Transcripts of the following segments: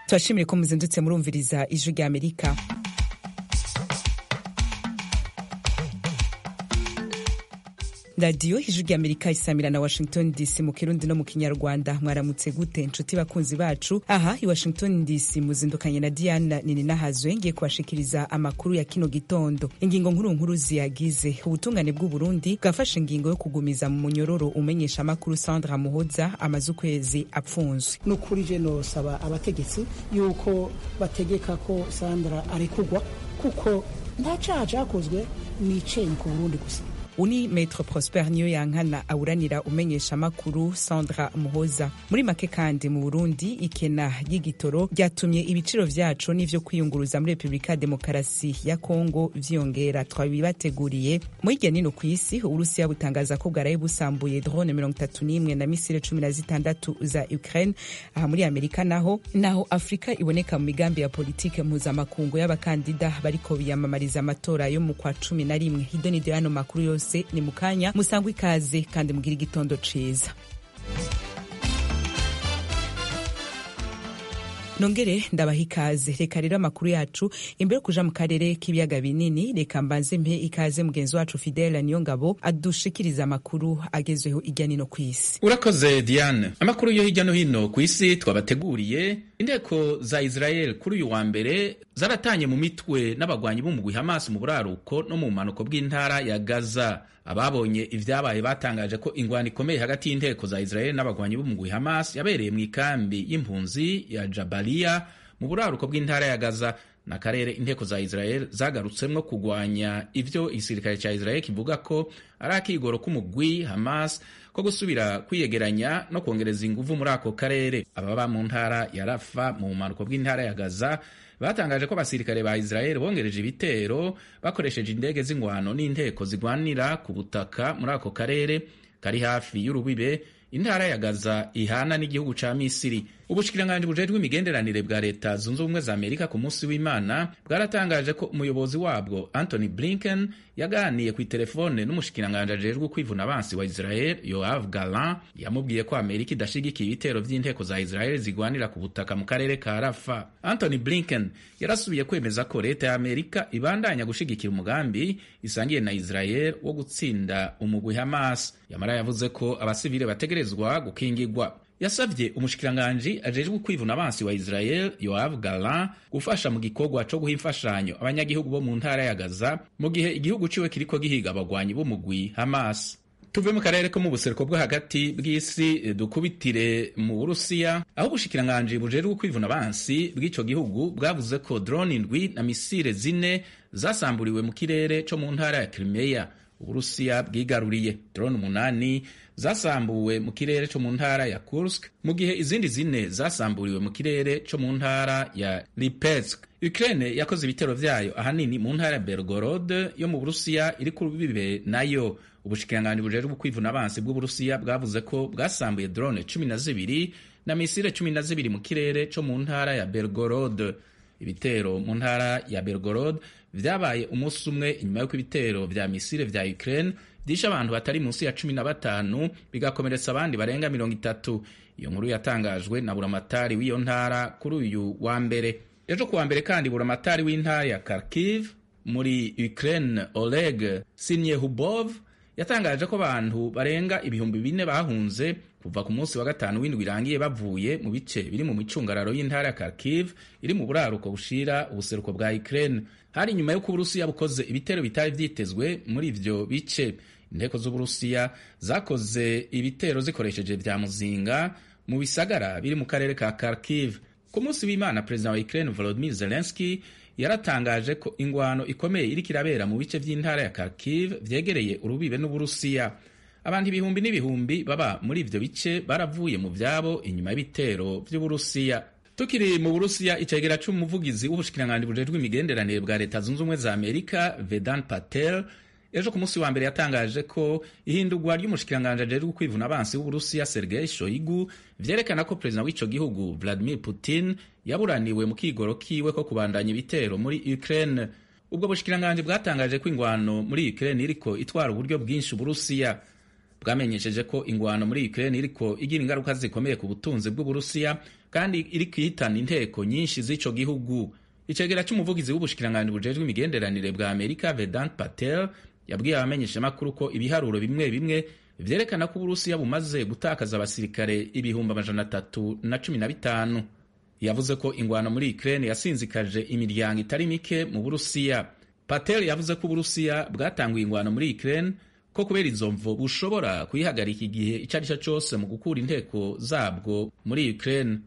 turashimire ko muzindutse murumviriza ijwi rya amerika radiyo ijwi rya amerika isamira na washington dc mu kirundi no mu kinyarwanda mwaramutse gute nshuti bakunzi bacu aha i washington dc muzindukanye na diana nininahazwe ngiye kubashikiriza amakuru ya kino gitondo ingingo nkuru nkuru ziyagize ubutungane bw'uburundi bwafashe ingingo yo kugumiza mu munyororo umenyesha amakuru sandra muhoza amaze ukwezi apfunzwe ni ukuri je nosaba abategetsi yuko bategeka ko sandra arekugwa kuko nta caha cakozwe ni icenyi ku burundi gusa uni Maître Prosper niyo yankana awuranira umenyesha makuru Sandra Muhoza muri make kandi mu Burundi ikena ry'igitoro ryatumye ibiciro vyaco n'ivyo kwiyunguruza muri Republika Demokarasi ya Kongo vyiyongera twabibateguriye mu hirya nino kw'isi Urusiya butangaza ko bwaraye busambuye drone mirongo itatu n'imwe na misile cumi na zitandatu za Ukraine aha muri Amerika naho naho Afrika iboneka mu migambi ya politike mpuzamakungu y'abakandida bariko biyamamariza amatora yo mu kwa cumi na rimwe hidonido y'ano makuru yose ni mukanya musangwa ikaze kandi mugira igitondo ciza nongere ndabaha ikaze reka rero amakuru yacu imbere yo kuja mu karere k'ibiyaga binini reka mbanze mpe ikaze mugenzi wacu fidele niyo ngabo adushikiriza amakuru agezweho irya nino ku isi urakoze diane amakuru yo hirya no hino ku isi twabateguriye inteko za israel kuri uyu wa mbere zaratanye mu mitwe n'abagwanyi b'umugwi hamas mu buraruko no mu bumanuko bw'intara ya gaza ababonye ivyabaye batangaje ko ingwano ikomeye hagati y'inteko za israel n'abagwanyi b'umugwi hamas yabereye mu ikambi y'impunzi ya jabaliya mu buraruko bw'intara ya gaza n'akarere inteko za israel zagarutsemwo kugwanya ivyo igisirikare ca israel kivuga ko ari akigoro k'umugwi hamas ko gusubira kwiyegeranya no kongereza inguvu muri ako karere ababa mu ntara ya rafa mu bumanuko bw'intara ya gaza batangaje ko abasirikare ba israel bongereje ibitero bakoresheje indege z'ingwano n'inteko zigwanira ku butaka muri ako karere kari hafi y'urubibe intara ya gaza ihana n'igihugu ca misiri ubushikiranganji bujejwe imigenderanire bwa leta zunze ubumwe za amerika ku munsi w'imana bwaratangaje ko umuyobozi wabwo anthony blinken yaganiye ku itelefone n'umushikiranganji ajejwe kwivuna abansi wa israel yoav galan yamubwiye ko amerika idashigikiye ibitero vy'inteko za israel zigwanira ku butaka mu karere ka rafa anthony blinken yarasubiye kwemeza ko leta ya amerika ibandanya gushigikira umugambi isangiye na israel wo gutsinda umugwi hamas yamara yavuze ko abasivile bategerezwa gukingigwa yasavye umushikiranganji ajejwe kwivuna abansi wa Israel Yoav Gallant gufasha mu gikorwa co guha imfashanyo abanyagihugu bo mu ntara ya Gaza mu gihe igihugu ciwe kiriko gihiga abagwanyi b'umugwi Hamas tuve mu karere ko mu buseruko bwo hagati bw'isi dukubitire mu Burusiya aho ubushikiranganji bujejwe kwivuna abansi bw'ico gihugu bwavuze ko drone indwi na misile zine zasamburiwe mu kirere co mu ntara ya Crimea Uburusiya bwigaruriye drone umunani zasambuwe mu kirere co mu ntara ya Kursk mu gihe izindi zine zasamburiwe mu kirere co mu ntara ya Lipetsk. Ukraine yakoze ibitero vyayo ahanini mu ntara ya Belgorod yo mu Burusiya iri ku rubibe nayo. Ubushikiranganji bujejwe kwivuna abansi bw'Uburusiya bwavuze ko bwasambuye drone cumi na zibiri na misile cumi na zibiri mu kirere co mu ntara ya Belgorod. Ibitero mu ntara ya Belgorod vyabaye umunsi umwe inyuma y'uko ibitero vya misile vya Ukraine vyishe abantu batari munsi ya cumi na batanu bigakomeretsa abandi barenga mirongo itatu. Iyo nkuru yatangajwe na buramatari w'iyo ntara kuri uyu wa mbere. Ejo kuwa mbere kandi buramatari w'intara ya Kharkiv muri Ukraine Oleg Sinyehubov yatangaje ko abantu barenga ibihumbi bine bahunze kuva ku munsi wa gatanu w'indwi irangiye bavuye mu bice biri mu micungararo y'intara ya Kharkiv iri mu buraruko bushira ubuseruko bwa Ukraine. Hari nyuma y'uko Uburusiya bukoze ibitero bitari vyitezwe muri ivyo bice. Inteko z'Uburusiya zakoze ibitero zikoresheje vya muzinga mu bisagara biri mu karere ka Kharkiv. Ku munsi w'Imana, perezida wa Ukraine Volodymyr Zelensky yaratangaje ko ingwano ikomeye iriko irabera mu bice vy'intara ya Kharkiv vyegereye urubibe n'Uburusiya. Abantu ibihumbi n'ibihumbi baba muri ivyo bice baravuye mu vyabo inyuma y'ibitero vy'Uburusiya. Tukiri mu Burusiya, icegera c'umuvugizi w'ubushikiranganji bujejwe imigenderanire bwa leta zunze ubumwe za Amerika Vedant Patel ejo ku munsi wa mbere yatangaje ko ihindurwa ry'umushikiranganji ajejwe kwivuna abansi w'Uburusiya Sergei Shoigu vyerekana ko perezida w'ico gihugu Vladimir Putin yaburaniwe mu kigoro kiwe ko kubandanya ibitero muri Ukraine. Ubwo bushikiranganji bwatangaje ko ingwano muri Ukraine iriko itwara uburyo bwinshi Uburusiya bwamenyesheje ko ingwano muri Ukraine iriko igira ingaruka zikomeye ku butunzi bw'Uburusiya kandi iriko ihitana inteko nyinshi z'ico gihugu icegera c'umuvugizi w'ubushikiranganji bujejwe imigenderanire bwa Amerika Vedant Patel yabwiye abamenyeshamakuru ko ibiharuro bimwe bimwe vyerekana ko Uburusiya bumaze gutakaza abasirikare ibihumbi amajana atatu na cumi na bitanu yavuze ko ingwano muri Ukraine yasinzikaje imiryango itari mike mu Burusiya Patel yavuze ko Uburusiya bwatanguye ingwano muri Ukraine ko kubera izo mvo bushobora kuyihagarika igihe icyo ari cyo cyose mu gukura inteko zabwo muri Ukraine.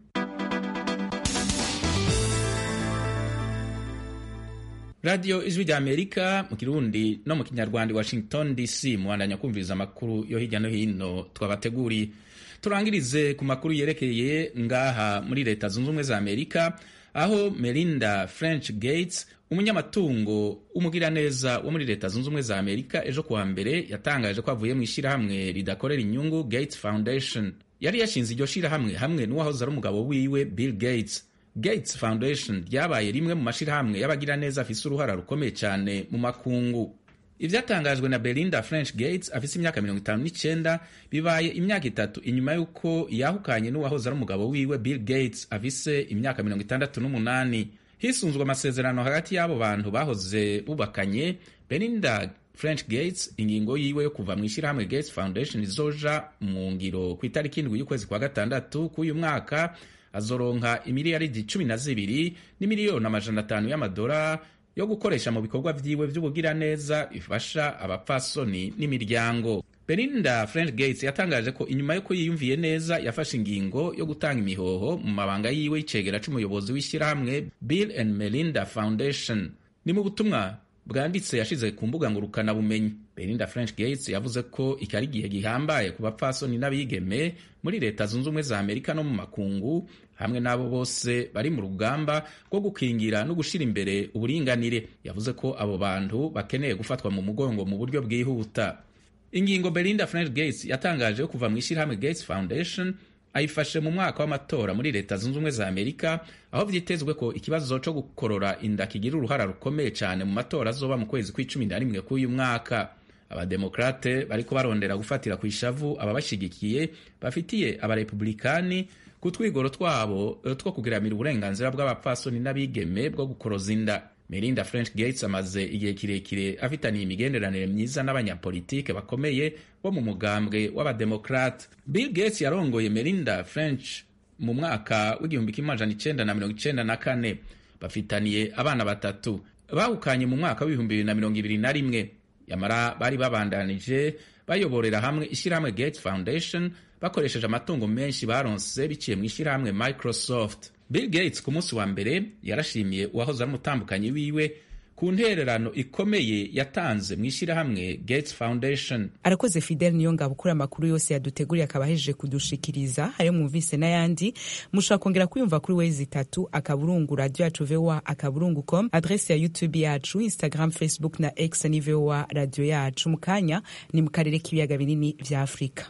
radiyo ijwi rya amerika mu kirundi no mu kinyarwanda washington dc mubandanya kumviriza amakuru yo hirya no hino twabateguriye turangirize ku makuru yerekeye ngaha muri leta zunze ubumwe za amerika aho melinda french gates umunyamatungo w'umugiraneza wo muri leta zunze ubumwe za amerika ejo kuwa mbere yatangaje ko avuye mu ishyirahamwe ridakorera inyungu gates foundation yari yashinze iryo shyirahamwe hamwe n'uwahoze ari umugabo wiwe bill gates gates foundation ryabaye rimwe mu mashyirahamwe y'abagiraneza afise uruhara rukomeye cyane mu makungu ivyatangajwe na belinda french gates afise imyaka mirongo itanu n'icyenda bibaye imyaka itatu inyuma y'uko yahukanye n'uwahoze ari umugabo wiwe bill gates afise imyaka mirongo itandatu n'umunani hisunzwe amasezerano hagati y'abo bantu bahoze bubakanye belinda french gates ingingo yiwe yo kuva mu ishyirahamwe gates foundation izoja mu ngiro ku itariki indwi y'ukwezi kwa gatandatu k'uyu mwaka azoronka imiliyaridi cumi na zibiri n'imiliyoni amajana atanu y'amadolari yo gukoresha mu bikorwa vyiwe vy'ubugiraneza bifasha abapfasoni n'imiryango belinda french gates yatangaje ko inyuma yo yiyumviye neza yafashe ingingo yo gutanga imihoho mu mabanga yiwe y'icegera c'umuyobozi w'ishyirahamwe bill and melinda foundation ni mu butumwa bwanditse yashize ku mbuga ngurukana bumenyi belinda french gates yavuze ko iki ari igihe gihambaye ku bapfasoni n'abigeme muri leta zunze ubumwe za amerika no mu makungu hamwe n'abo bose bari mu rugamba rwo gukingira no gushyira imbere uburinganire yavuze ko abo bantu bakeneye gufatwa mu mugongo mu buryo bwihuta ingingo belinda french gates yatangaje yo kuva mu ishyirahamwe gates foundation ayifashe mu mwaka w'amatora muri leta zunze ubumwe za amerika aho vyitezwe ko ikibazo co gukorora inda kigira uruhara rukomeye cyane mu matora azoba mu kwezi kw'icumi na rimwe k'uyu mwaka abademokrate bariko barondera gufatira ku ishavu ababashigikiye bafitiye abarepublikani ku twigoro twabo two kugiramira uburenganzira bw'abapfasoni n'abigeme bwo gukoroza inda melinda french gates amaze igihe kirekire afitaniye imigenderanire myiza n'abanyapolitike bakomeye bo mu mugambwe w'abademokrate bill gates yarongoye melinda french mu mwaka w'igihumbi kimwe amajana icenda na mirongo icenda na kane bafitaniye abana batatu bahukanye mu mwaka w'ibihumbi bibiri na mirongo ibiri na rimwe yamara bari babandanije bayoborera hamwe ishyirahamwe gates foundation bakoresheje amatungo menshi baronse biciye mu ishyirahamwe microsoft bill gates ku munsi wa mbere yarashimiye uwahoze ari umutambukanyi wiwe ku ntererano ikomeye yatanze mu ishyirahamwe gates foundation arakoze fidel niyo ngabo ukura amakuru yose yaduteguriye akaba ahejeje kudushikiriza ayo mwumvise n'ayandi mushobora kongera kuyumva kuri wezi itatu akaburungu radio yacu voa akaburungu com adrese ya youtube yacu instagram facebook na x ni voa radio yacu mu kanya ni mu karere k'ibiyaga binini vya afurika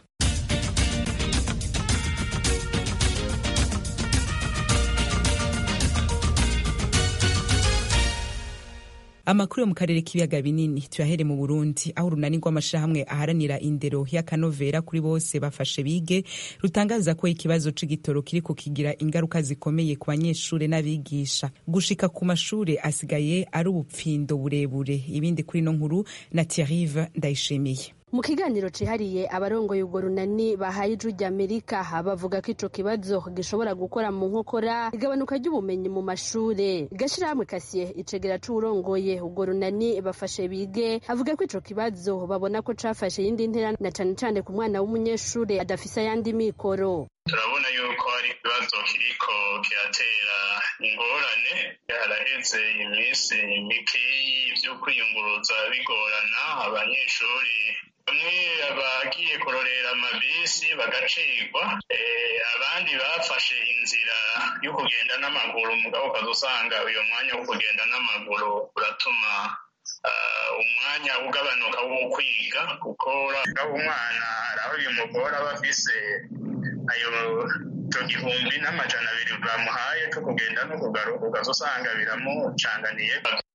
amakuru yo mu karere k'ibiyaga binini tuyahere mu burundi aho urunani rw'amashirahamwe aharanira indero y'akanovera kuri bose bafashe bige rutangaza ko ikibazo c'igitoro kiriko kigira ingaruka zikomeye ku banyeshure n'abigisha gushika ku mashure asigaye ari ubupfindo burebure ibindi kuri no nkuru na Thierry ndayishimiye mu kiganiro cihariye abarongoye ubwo runani bahaye ijwi ry'amerika bavuga ko ico kibazo gishobora gukora mu nkokora igabanuka ry'ubumenyi mu mashure gashirahamwe kasiye icegera c'uwurongoye ubwo runani bafashe bige avuga ko ico kibazo babona ko cafashe yindi ntera na cane cane ku mwana w'umunyeshure adafise ayandi mikoro turabona yuko hari ikibazo kiriko kiratera ingorane haraheze iminsi mikeyi vyo kwiyunguruza bigorana abanyeshuri bamwe bagiye kurorera amabisi bagacikwa abandi bafashe inzira yo kugenda n'amaguru mugabo ukaza usanga uyo mwanya wo kugenda n'amaguru uratuma umwanya ugabanuka wo kwiga kuko umwana hari aho bimugora aba afise ayo igihumbi n'amajana abiri bamuhaye cyo kugenda no kugaruka ukaza usanga biramucanganiye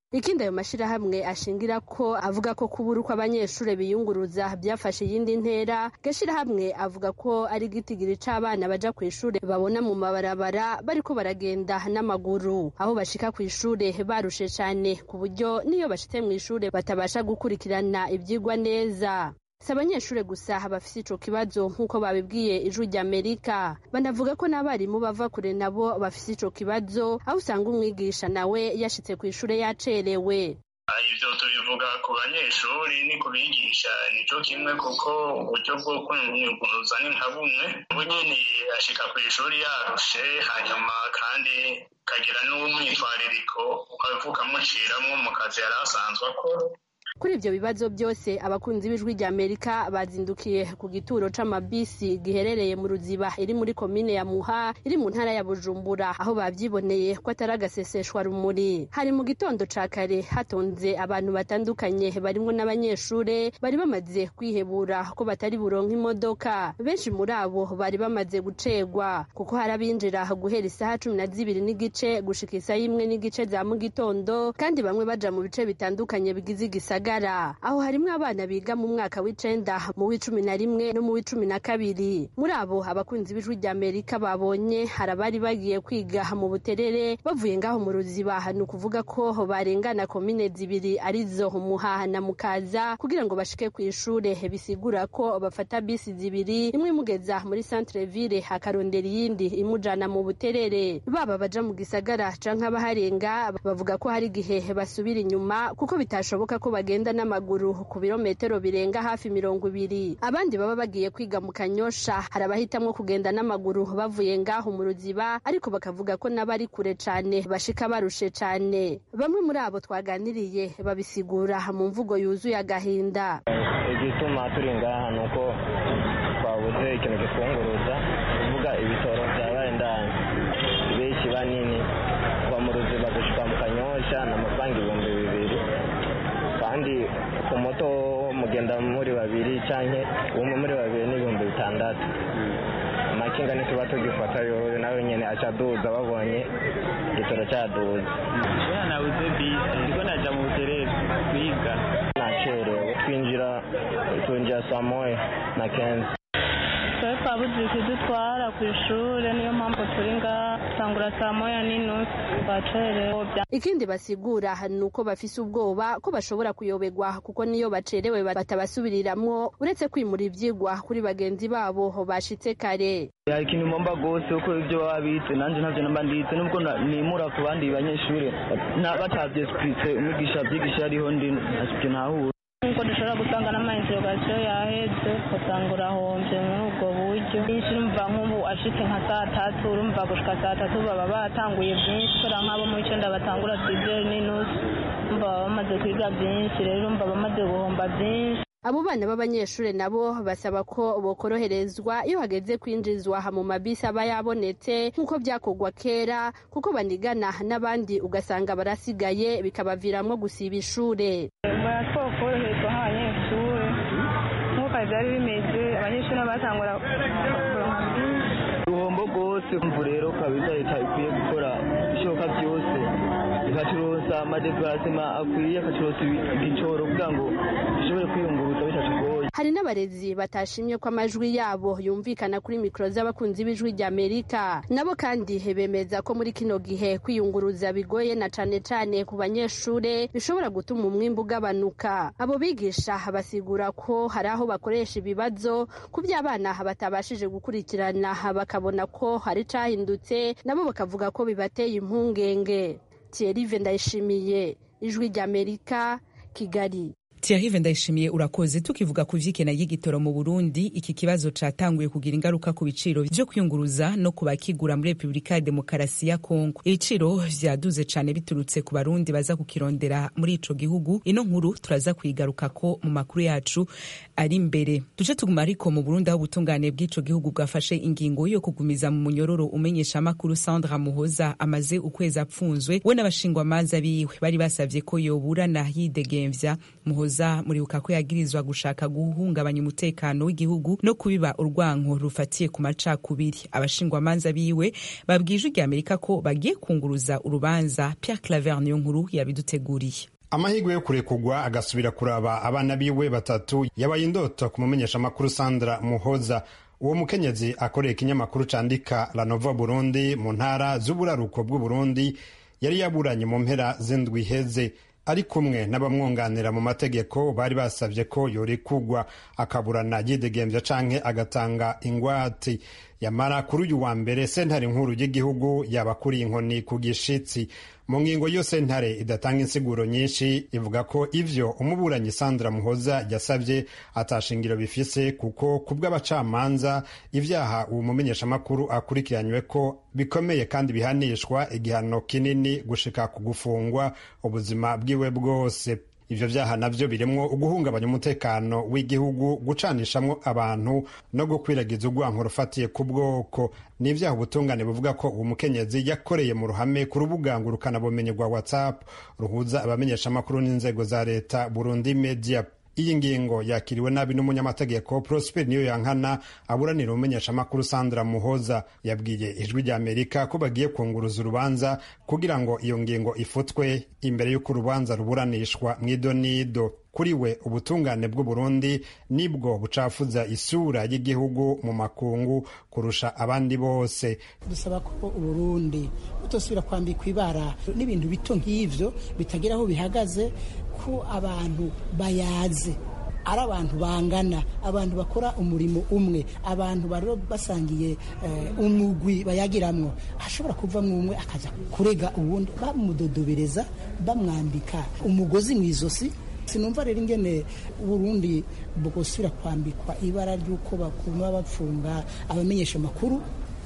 ikindi ayo mashirahamwe ashingira ko avuga ko kubura uko abanyeshuri biyunguruza byafashe iyindi ntera gashirahamwe avuga ko ari igitigiri c'abana baja ku ishure babona mu mabarabara bariko baragenda n'amaguru aho bashika ku ishure barushe cane ku buryo niyo bashitse mu ishure batabasha gukurikirana ivyigwa neza si abanyeshuri gusa bafise ico kibazo nk'uko babibwiye ijwi ry'amerika banavuga ko n'abarimu bava kure nabo bafise ico kibazo aho usanga umwigisha nawe yashitse ku ishure yacerewe ivyo tubivuga ku banyeshuri ni ku bigisha nico kimwe kuko uburyo bwo kwiyunguruza ni nka bumwe ubu nyene ashika ku ishuri yarushe hanyuma kandi kagira n'umwitwaririko ukavuga muciramwo mu kazi yari asanzwe akora kuri ivyo bibazo byose abakunzi b'ijwi rya amerika bazindukiye ku gituro c'amabisi giherereye mu ruziba iri muri komine ya muha iri mu ntara ya bujumbura aho bavyiboneye ko atari agaseseshwa rumuri hari mu gitondo ca kare hatonze abantu batandukanye barimwo n'abanyeshure bari bamaze kwihebura ko batari buronka imodoka benshi muri abo bari bamaze gucegwa kuko hari abinjira guhera isaha cumi na zibiri n'igice gushika isaha imwe n'igice za mu gitondo kandi bamwe baja mu bice bitandukanye bigize igisagara aho harimwo abana biga mu mwaka w'icenda mu w'icumi na rimwe no mu w'icumi na kabiri muri abo abakunzi b'ijwi rya amerika babonye hari abari bagiye kwiga mu buterere bavuye ngaho mu ruziba ni ukuvuga ko barengana komine zibiri arizo muhaha na mukaza kugira ngo bashike ku ishure bisigura ko bafata bisi zibiri imwe imugeza muri centre ville akarondera iyindi imujana mu buterere baba baja mu gisagara canke abaharenga bavuga ko hari igihe basubira inyuma kuko bitashoboka ko bagenda n'amaguru ku birometero birenga hafi mirongo ibiri abandi baba bagiye kwiga mu kanyosha hari abahitamwo kugenda n'amaguru bavuye ngaho mu ruziba ariko bakavuga ko n'abari kure cane bashika barushe cane bamwe muri abo twaganiriye babisigura mu mvugo yuzuye agahinda igituma turi ngaha ni uko twabuze ikintu gitwunguruza kuvuga ibitoro byabaye ndani benshi banini kuva mu ruziba gushika mu kanyosha ni amafaranga ibihumbi bibiri kandi ku moto mugenda muri babiri cyangwa umwe muri babiri n'ibihumbi bitandatu amakinga ntituba tugifata yowe nawe nyine acaduza babonye igitoro cyaduza kubera nabuze bisi ndiko naja mu buterere kwiga nacerewe twinjira twinjira saa moya na kenzi twari twabuze ikidutwara ku ishuri niyo mpamvu turi ngaha tangura saa moya n'inusu twacerewe ikindi basigura ni uko bafise ubwoba ko bashobora kuyoberwa kuko niyo bacerewe batabasubiriramwo uretse kwimura ivyigwa kuri bagenzi babo bashitse kare hari ikintu mpomba rwose uko ibyo baba bitse nanjye ntabyo namba nditse nubwo nimura ku bandi banyeshuri batavyesipritse umwigisha avyigisha ariho ndi ntacyo ntahura nkuko dushobora gusanga n'amainterogasiyo yaheze ugasanga urahombye muri ubwo buryo byinshi urumva nk'ubu ashitse nka saa tatu urumva gushika saa tatu baba batanguye byinshi kubera nk'abo mu icenda batangura sizeri n'inusu urumva baba bamaze kwiga byinshi rero urumva bamaze guhomba byinshi abo bana b'abanyeshuri nabo basaba ko bokoroherezwa iyo hageze kwinjizwa mu mabisi aba yabonetse nk'uko byakorwa kera kuko banigana n'abandi ugasanga barasigaye bikabaviramwo gusiba ishure baratwokoroherezwa nk'abanyeshuri nk'uko byari bimeze abanyeshuri batangura kuronka byinshi uruhombo rwose kumva rero kabisa leta ikwiye gukora ibishoboka byose ikacuruza amadeparasema akwiye akacuruza igicoro kugira ngo dushobore kwiyunguruza bitatugoye hari n'abarezi batashimye ko amajwi yabo yumvikana kuri mikoro z'abakunzi b'ijwi rya amerika nabo kandi bemeza ko muri kino gihe kwiyunguruza bigoye na cane cane ku banyeshure bishobora gutuma umwimbu ugabanuka abo bigisha basigura ko hari aho bakoresha ibibazo ku by'abana batabashije gukurikirana bakabona ko hari cahindutse nabo bakavuga ko bibateye impungenge Thierry Ndayishimiye ijwi rya Amerika Kigali Thierry Ndayishimiye urakoze tukivuga ku vy'ikena y'igitoro mu Burundi iki kibazo catanguye kugira ingaruka ku biciro vyo kwiyunguruza no ku bakigura muri Republika ya Demokarasi ya Kongo ibiciro vyaduze cane biturutse ku barundi baza kukirondera muri ico gihugu ino nkuru turaza kuyigarukako mu makuru yacu ari imbere duce tuguma ariko mu Burundi aho ubutungane bw'ico gihugu bwafashe ingingo yo kugumiza mu munyororo umenyesha amakuru Sandra Muhoza amaze ukwezi apfunzwe we n'abashingwamanza biwe bari basavye ko yoburana yidegemvya Muhoza muhoza muribuka ko yagirizwa gushaka guhungabanya umutekano w'igihugu no kubiba urwanko rufatiye ku macakubiri abashingwamanza biwe babwije irya amerika ko bagiye kunguruza urubanza pierre claver niyo nkuru yabiduteguriye amahirwe yo kurekugwa agasubira kuraba abana biwe batatu yabaye indoto ku mumenyeshamakuru sandra muhoza uwo mukenyezi akoreye ikinyamakuru candika la nova burundi mu ntara z'uburaruko bw'uburundi yari yaburanye mu mpera z'indwi iheze ari kumwe n'abamwunganira mu mategeko bari basabye ko yorekugwa akaburana yidegembya canke agatanga ingwati yamara kuri uyu wa mbere sentare nkuru y'igihugu yabakuriye inkoni ku gishitsi mu ngingo yo sentare idatanga insiguro nyinshi ivuga ko ivyo umuburanyi sandra muhoza yasavye atashingiro bifise kuko ku bw'abacamanza ivyaha uwo mumenyeshamakuru akurikiranywe ko bikomeye kandi bihanishwa igihano kinini gushika ku gufungwa ubuzima bwiwe bwose ivyo vyaha navyo birimwo uguhungabanya umutekano w'igihugu gucanishamwo abantu no gukwiragiza urwanko rufatiye ku bwoko ni ivyaha ubutungane buvuga ko uwo mukenyezi yakoreye mu ruhame ku rubuga ngurukanabumenyi rwa whatsapp ruhuza abamenyeshamakuru n'inzego za leta burundi media iyi ngingo yakiriwe nabi n'umunyamategeko prosper niyo yankana aburanira umumenyeshamakuru sandra muhoza yabwiye ijwi rya amerika ko bagiye kunguruza urubanza kugira ngo iyo ngingo ifutwe imbere y'uko urubanza ruburanishwa mu idonido kuri we ubutungane bw'uburundi nibwo bucafuza isura y'igihugu mu makungu kurusha abandi bose dusaba ko uburundi butosubira kwambikwa ibara n'ibintu bito nk'ivyo bitagira aho bihagaze ko abantu bayaze ari abantu bangana abantu bakora umurimo umwe abantu bari basangiye umugwi bayagiramwo hashobora kuvamwo umwe akaza kurega uwundi bamudodobereza bamwambika umugozi mu izosi sinumva rero ingene Burundi bwosubira kwambikwa ibara ry'uko bakuma bapfunga abamenyesha amakuru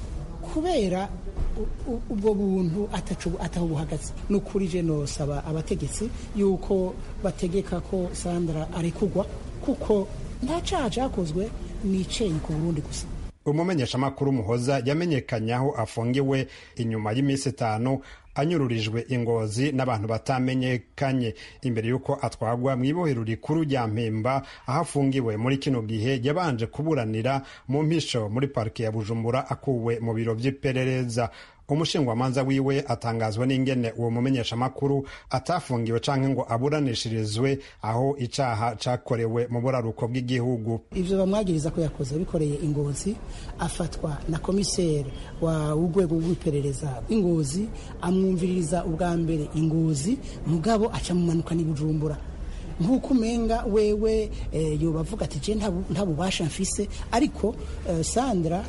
kubera ubwo buntu ataho buhagaze ni ukuri je nosaba abategetsi yuko bategeka ko sandra arekugwa kuko nta caha cakozwe niceye ku burundi gusa umumenyeshamakuru muhoza yamenyekanye aho afungiwe inyuma y'iminsi itanu anyururijwe ingozi n'abantu batamenyekanye imbere y'uko atwagwa mu ibohero rikuru rya mpemba aho afungiwe muri kino gihe yabanje kuburanira mu mpisho muri parike ya bujumbura akuwe mu biro by'iperereza umushingwamanza wiwe atangazwa n'ingene uwo mumenyeshamakuru atafungiwe canke ngo aburanishirizwe aho icaha cakorewe mu buraruko bw'igihugu ivyo bamwagiriza ko yakoze bikoreye ingozi afatwa na komiseri wa urwego rw'iperereza ingozi amwumviririza ubwa mbere ingozi mugabo aca mumanuka ni bujumbura nk'uko umenga wewe yoba avuga ati je nta bubasha mfise ariko sandra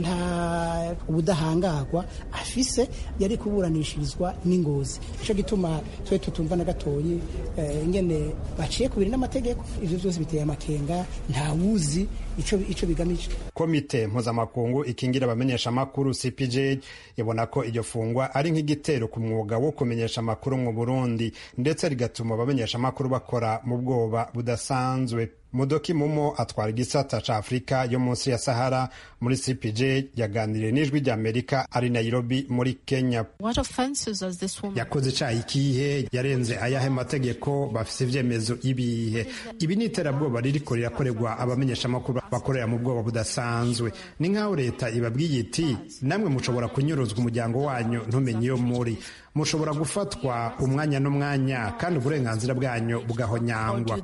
nta ubudahangagwa afise yari kuburanishirizwa n'ingozi nico gituma twe tutumva na gatoyi ingene baciye kubiri n'amategeko ivyo vyose biteye amakenga nta wuzi ico ico bigamije komite mpuzamakungu ikingira abamenyesha amakuru cpj ibona ko iryo fungwa ari nk'igitero ku mwuga wo kumenyesha amakuru mu burundi ndetse rigatuma abamenyesha amakuru bakora mu bwoba budasanzwe mudoki mumo atwara igisata ca afurika yo munsi ya sahara muri cpj yaganiriye n'ijwi rya amerika ari nairobi muri kenya yakoze icaha ikihe yarenze ayahe mategeko bafise ivyemezo ibihe ibi ni iterabwoba ririko rirakorerwa abamenyeshamakuru bakorera mu bwoba budasanzwe ni nk'aho leta ibabwiye iti namwe mushobora kunyuruzwa umuryango wanyu ntumenye iyo muri mushobora gufatwa umwanya n'umwanya kandi uburenganzira bwanyu bugahonyangwa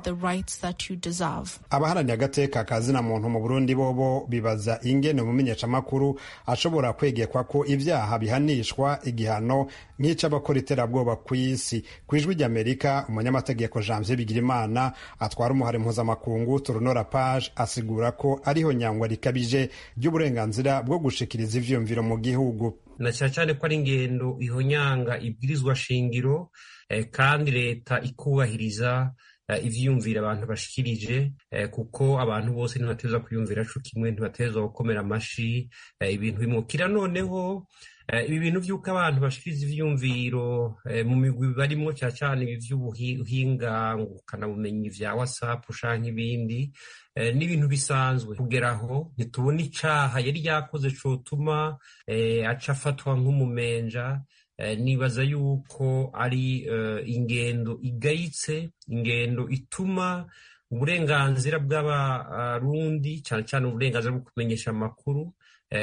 abaharaniye agateka ka zina muntu mu burundi bobo bibaza ingene umumenyeshamakuru ashobora kwegekwa ko ibyaha bihanishwa igihano nk'ic'abakora iterabwoba ku isi ku ijwi ry'amerika umunyamategeko janvier bigirimana atwara umuhari mpuzamakungu turunora page asigura ko ariho nyangwa rikabije ry'uburenganzira bwo gushikiriza ivyiyumviro mu gihugu na cyane cyane ko ari ingendo ihonyanga ibwirizwa shingiro kandi leta ikubahiriza ivyiyumvira abantu bashikirije kuko abantu bose ntibateza kwiyumvira co kimwe ntibateza gukomera amashi ibintu bimukira noneho ibi bintu vy'uko abantu bashikiriza ivyiyumviro mu migwi barimwo cyane cyane ibi vy'ubuhinga ngukanabumenyi vya whatsapp canke ibindi ni ibintu bisanzwe kugera aho ntitubona icaha yari yakoze cotuma aca afatwa nk'umumenja nibaza yuko ari ingendo igayitse ingendo ituma uburenganzira bw'abarundi cyane cyane uburenganzira bwo kumenyesha amakuru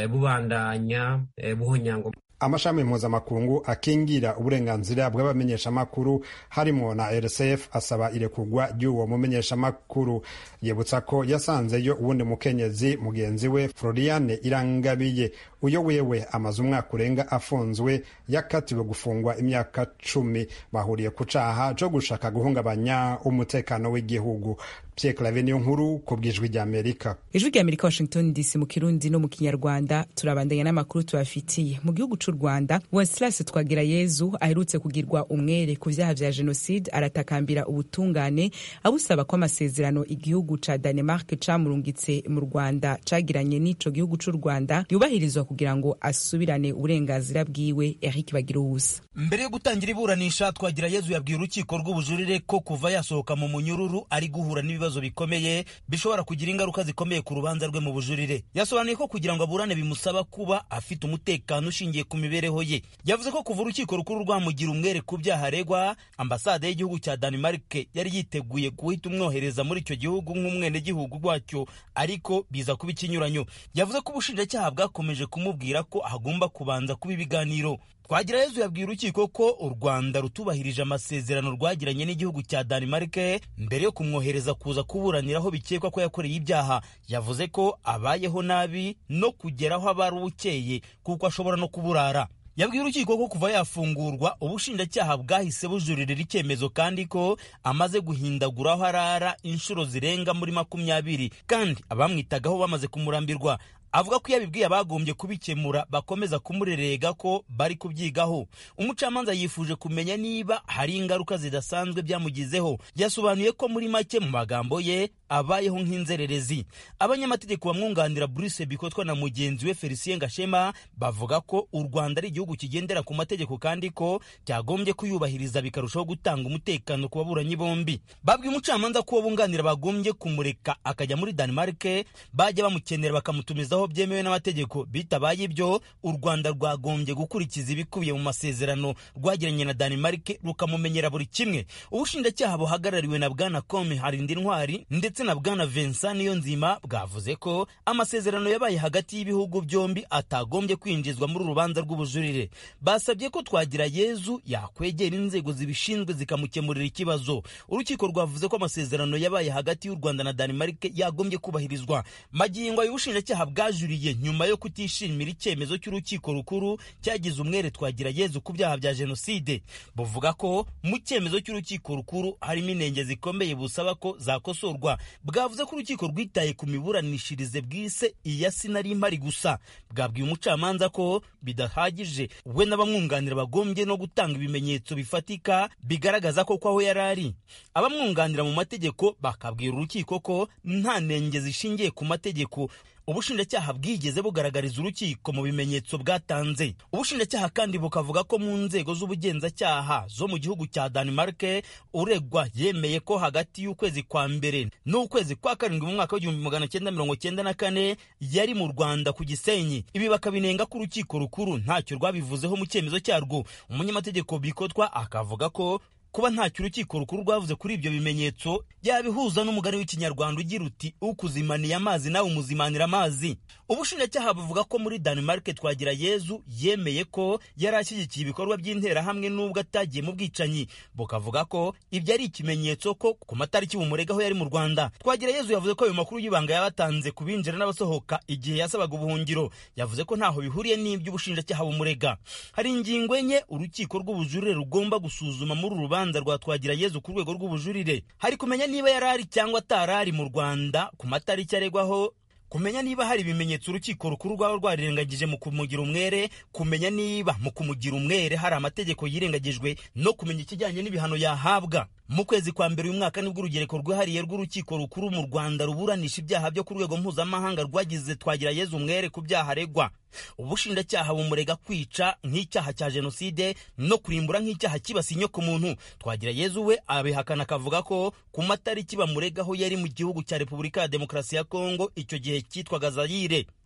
bubandanya buhonyangwa amashami mpuzamakungu akingira uburenganzira bw'abamenyeshamakuru harimo na rsf asaba irekurwa ry'uwo mumenyeshamakuru yibutsa ko yasanzeyo uwundi mukenyezi mugenzi we floriane irangabiye uyo wewe amaze umwaka urenga afunzwe yakatiwe gufungwa imyaka cumi bahuriye ku caha co gushaka guhungabanya umutekano w'igihugu Pierre Claver niyo nkuru ku bwijwi rya Amerika ijwi rya Amerika Washington DC mu kirundi no mu kinyarwanda turabandanya n'amakuru tubafitiye mu gihugu c'u Rwanda Wenceslas Twagirayezu aherutse kugirwa umwere ku vyaha vya jenoside aratakambira ubutungane abusaba ko amasezerano igihugu ca Denmark camurungitse mu Rwanda cagiranye n'ico gihugu c'u Rwanda yubahirizwa kugira ngo asubirane uburenganzira bwiwe Eric Bagiruwusa mbere yo gutangira iburanisha Twagirayezu yabwiye urukiko rw'ubujurire ko kuva yasohoka mu munyururu ari guhura n'ibibazo bikomeye bishobora kugira ingaruka zikomeye ku rubanza rwe mu bujurire yasobanuye ko kugira ngo aburane bimusaba kuba afite umutekano ushingiye ku mibereho ye yavuze ko kuva urukiko rukuru rwamugira umwere ku byaha aregwa ambasade y'igihugu cya Denmark yari yiteguye guhita umwohereza muri icyo gihugu nk'umwenegihugu rwacyo ariko biza kuba ikinyuranyo yavuze ko ubushinjacyaha bwakomeje kumubwira ko hagomba kubanza kuba ibiganiro Twagirayezu yabwiye urukiko ko u Rwanda rutubahirije amasezerano rwagiranye n'igihugu cya Denmark mbere yo kumwohereza kuza kuburanira aho bikekwa ko yakoreye ibyaha yavuze ko abayeho nabi no kugeraho aba ari ukeye kuko ashobora no kuburara yabwiye urukiko ko kuva yafungurwa ubushinjacyaha bwahise bujuririra icyemezo kandi ko amaze guhindagura aho arara inshuro zirenga muri makumyabiri kandi abamwitagaho bamaze kumurambirwa avuga ko iyo abibwiye abagombye kubikemura bakomeza kumurerega ko bari kubyigaho umucamanza yifuje kumenya niba hari ingaruka zidasanzwe byamugizeho yasobanuye ko muri make mu magambo ye abayeho nk'inzererezi abanyamategeko bamwunganira Bruce Bikotwa na mugenzi we Felicien Gashema bavuga ko u Rwanda ari igihugu kigendera ku mategeko kandi ko cyagombye kuyubahiriza bikarushaho gutanga umutekano ku baburanyi bombi babwiye umucamanza ko bunganira bagombye kumureka akajya muri Denmark bajya bamukenera bakamutumizaho byemewe n'amategeko bitabaye ibyo u Rwanda rwagombye gukurikiza ibikubiye mu masezerano rwagiranye na Denmark rukamumenyera buri kimwe ubushinjacyaha buhagarariwe na bwana Kome Harindi Ntwari ndetse na bwana Vincent Niyonzima bwavuze ko amasezerano yabaye hagati y'ibihugu byombi atagombye kwinjizwa muri urubanza rw'ubujurire basabye ko twagira Yezu yakwegera inzego zibishinzwe zikamukemurira ikibazo urukiko rwavuze ko amasezerano yabaye hagati y'u Rwanda na Denmark yagombye kubahirizwa magingo y'ubushinjacyaha bwajuriye nyuma yo kutishimira icyemezo cy'urukiko rukuru cyagize umwere twagira Yezu ku byaha bya jenoside buvuga ko mu cyemezo cy'urukiko rukuru harimo inenge zikomeye busaba ko zakosorwa bwavuze ko urukiko rwitaye ku miburanishirize bwise iya sinari impari gusa bwabwiye umucamanza ko bidahagije we n'abamwunganira bagombye no gutanga ibimenyetso bifatika bigaragaza ko aho yari ari abamwunganira mu mategeko bakabwira urukiko ko nta nenge zishingiye ku mategeko ubushinjacyaha bwigeze bugaragariza urukiko mu bimenyetso bwatanze ubushinjacyaha kandi bukavuga ko mu nzego z'ubugenzacyaha zo mu gihugu cya Denmark uregwa yemeye ko hagati y'ukwezi kwa mbere n'ukwezi kwa karindwi mu mwaka w'igihumbi magana cyenda mirongo cyenda na kane yari mu Rwanda ku Gisenyi ibi bakabinenga ko urukiko rukuru ntacyo rwabivuzeho mu cyemezo cyarwo umunyamategeko bikotwa akavuga ko kuba ntacyo urukiko rukuru rwavuze kuri ibyo bimenyetso yabihuza n'umugani w'ikinyarwanda ugira uti ukuzimaniye amazi nawe umuzimanira amazi ubushinjacyaha buvuga ko muri Denmark twagira Yezu yemeye ko yari ashyigikiye ibikorwa by'interahamwe n'ubwo atagiye mu bwicanyi bukavuga ko ibyo ari ikimenyetso ko ku matariki bumuregaho yari mu Rwanda twagira Yezu yavuze ko ayo makuru y'ibanga yabatanze ku binjira n'abasohoka igihe yasabaga ubuhungiro yavuze ko ntaho bihuriye n'ibyo ubushinjacyaha bumurega hari ingingo enye urukiko rw'ubujurire rugomba gusuzuma muri uru rubanza rwa twagira Yezu ku rwego rw'ubujurire hari kumenya niba yari ari cyangwa atari ari mu Rwanda ku matariki aregwaho kumenya niba hari ibimenyetso urukiko rukuru rwaba rwarirengagije mu kumugira umwere kumenya niba mu kumugira umwere hari amategeko yirengagijwe no kumenya ikijyanye n'ibihano yahabwa mu kwezi kwa mbere uyu mwaka nibwo urugereko rwihariye rw'urukiko rukuru mu Rwanda ruburanisha ibyaha byo ku rwego mpuzamahanga rwagize twagira Yezu umwere ku byaha aregwa ubushinjacyaha bumurega kwica nk'icyaha cya jenoside no kurimbura nk'icyaha kibasiye inyoko muntu twagira Yezu we abihakana akavuga ko ku matariki bamuregaho yari mu gihugu cya Repubulika ya Demokarasi ya Kongo icyo gihe cyitwaga Zaire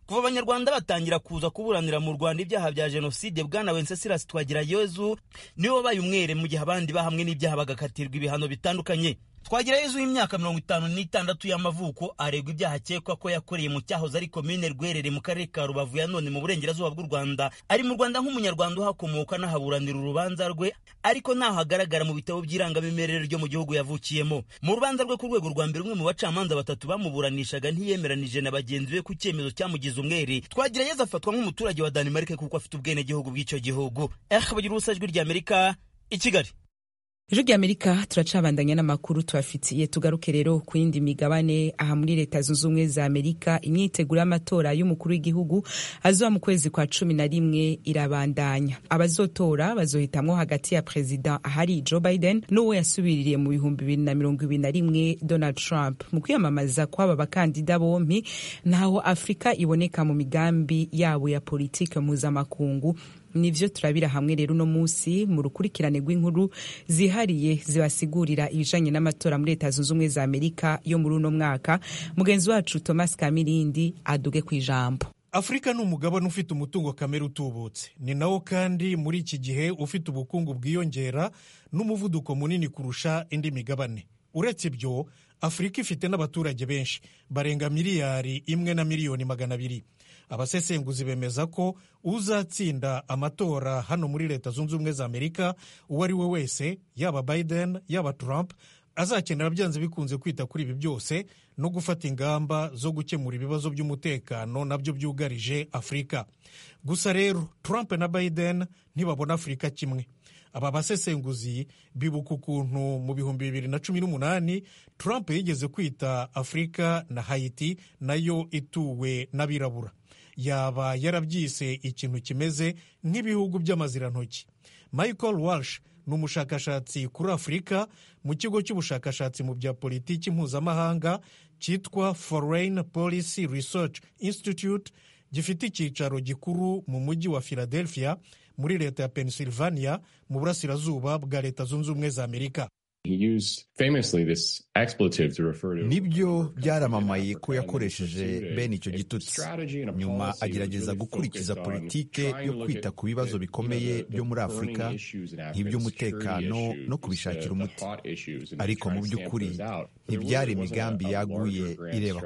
kuva abanyarwanda batangira kuza kuburanira mu rwanda ibyaha bya jenoside bwana wenceslas twagirayezu niwe wabaye umwere mu gihe abandi bahamwe n'ibyaha bagakatirwa ibihano bitandukanye twagirayezu w'imyaka mirongo itanu n'itandatu y'amavuko aregwa ibyaha akekwa ko yakoreye mu cyahoze ari komine rwerere mu karere ka rubavu ya none mu burengerazuba bw'u rwanda ari mu rwanda nk'umunyarwanda uhakomoka n'ahaburanira urubanza rwe ariko ntaho hagaragara mu bitabo by'irangamimerere ryo mu gihugu yavukiyemo mu rubanza rwe ku rwego rwa mbere umwe mu bacamanza batatu bamuburanishaga ntiyemeranije na bagenzi be ku cyemezo cyamugize umwere twagirayezu afatwa nk'umuturage wa danimarike kuko afite ubwenegihugu bw'icyo gihugu eh bagira ubusa ijwi ry'amerika i kigali ijwi ry'amerika turacabandanya n'amakuru tubafitiye tugaruke rero ku yindi migabane aha muri leta zunze ubumwe za amerika imyiteguro y'amatora y'umukuru w'igihugu azoba mu kwezi kwa cumi na rimwe irabandanya abazotora bazohitamwo hagati ya perezida ahari joe biden n'uwo yasubiririye mu bihumbi bibiri na mirongo ibiri na rimwe donald trump mu kwiyamamaza kw'aba bakandida bompi ntaho afurika iboneka mu migambi yabo ya politike mpuzamakungu nivyo turabira hamwe rero uno munsi mu rukurikirane rw'inkuru zihariye zibasigurira ibijanye n'amatora muri leta zunze ubumwe za amerika yo muri uno mwaka mugenzi wacu thomas kamirindi aduge ku ijambo afurika ni umugabane ufite umutungo kamere utubutse ni nawo kandi muri iki gihe ufite ubukungu bwiyongera n'umuvuduko munini kurusha indi migabane uretse ibyo afurika ifite n'abaturage benshi barenga miliyari imwe na miliyoni magana abiri abasesenguzi bemeza ko uzatsinda amatora hano muri leta zunze ubumwe za amerika uwo ari we wese yaba biden yaba trump azakenera byanze bikunze kwita kuri ibi byose no gufata ingamba zo gukemura ibibazo by'umutekano nabyo byugarije afurika gusa rero trump na biden ntibabona afurika kimwe aba basesenguzi bibuka ukuntu mu bihumbi bibiri na cumi n'umunani trump yigeze kwita afurika na hayiti nayo ituwe n'abirabura yaba yarabyise ikintu kimeze nk'ibihugu by'amazirantoki michael walsh ni umushakashatsi kuri afurika mu kigo cy'ubushakashatsi mu bya politiki mpuzamahanga cyitwa foreign policy research institute gifite icyicaro gikuru mu mujyi wa philadelphia muri leta ya pennsylvania mu burasirazuba bwa leta zunze ubumwe za amerika nibyo byaramamaye ko yakoresheje bene icyo gitutsi nyuma agerageza gukurikiza politike yo kwita ku bibazo bikomeye byo muri afurika nk'iby'umutekano no kubishakira umuti ariko mu by'ukuri ntibyari imigambi yaguye ireba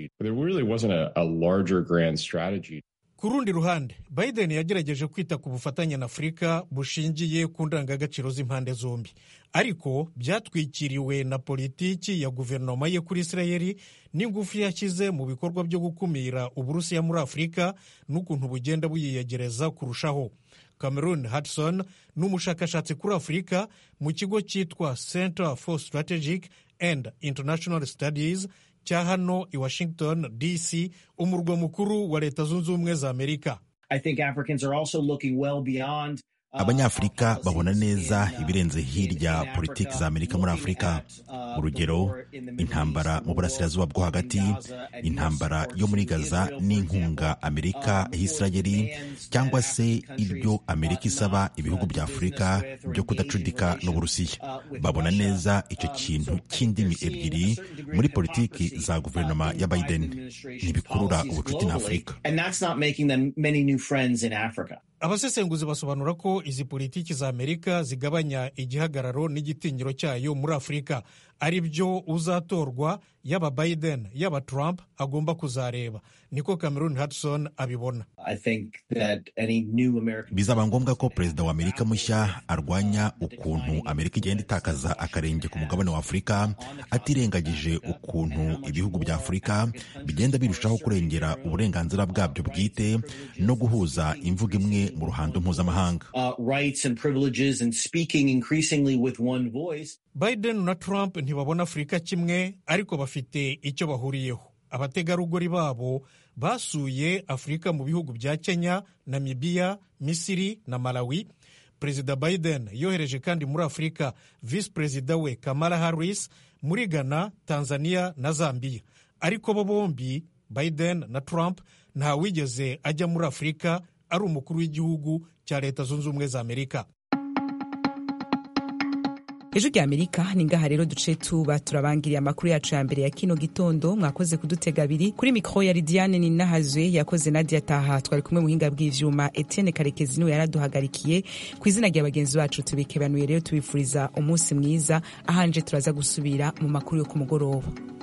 kure ku rundi ruhande biden yagerageje kwita ku bufatanye na afurika bushingiye ku ndangagaciro z'impande zombi ariko byatwikiriwe na politiki ya guverinoma ye kuri isirayeli n'ingufu yashyize mu bikorwa byo gukumira uburusiya muri afurika n'ukuntu bugenda buyiyegereza kurushaho cameron hudson ni umushakashatsi kuri afurika mu kigo cyitwa center for strategic and international studies cya hano i washington dc umurwa mukuru wa leta zunze ubumwe za amerika abanyafurika babona neza ibirenze hirya politiki za amerika muri afurika urugero intambara mu burasirazuba bwo hagati intambara yo muri gaza n'inkunga amerika y'isirayeli cyangwa se ibyo amerika isaba ibihugu bya afurika byo kudacudika n'uburusiya babona neza icyo kintu cy'indimi ebyiri muri politiki za guverinoma ya biden ntibikurura ubucuti na afurika abasesenguzi basobanura ko izi politiki za amerika zigabanya igihagararo n'igitinyiro cyayo muri afurika ari byo uzatorwa yaba biden yaba trump agomba kuzareba niko cameron hudson abibona bizaba ngombwa ko perezida wa amerika mushya arwanya ukuntu amerika igenda itakaza akarenge ku mugabane wa afurika atirengagije ukuntu ibihugu bya afurika bigenda birushaho kurengera uburenganzira bwabyo bwite no guhuza imvugo imwe mu ruhando mpuzamahanga biden na trump ntibabona afurika kimwe ariko bafite icyo bahuriyeho abategarugori babo basuye afurika mu bihugu bya kenya namibiya misiri na malawi perezida biden yohereje kandi muri afurika visi perezida we kamala harris muri ghana tanzania na zambia ariko bo bombi biden na trump ntawigeze ajya muri afurika ari umukuru w'igihugu cya leta zunze ubumwe za amerika ejo rya amerika ni ngaha rero duce tuba turabangiriye amakuru yacu ya mbere ya kino gitondo mwakoze kudutega abiri kuri mikoro ya lidiane ninahazwe yakoze nadia taha twari kumwe muhinga bw'ivyuma etienne karekezi niwe yaraduhagarikiye ku izina rya bagenzi bacu tubikebanuye rero tubifuriza umunsi mwiza ahanje turaza gusubira mu makuru yo ku mugoroba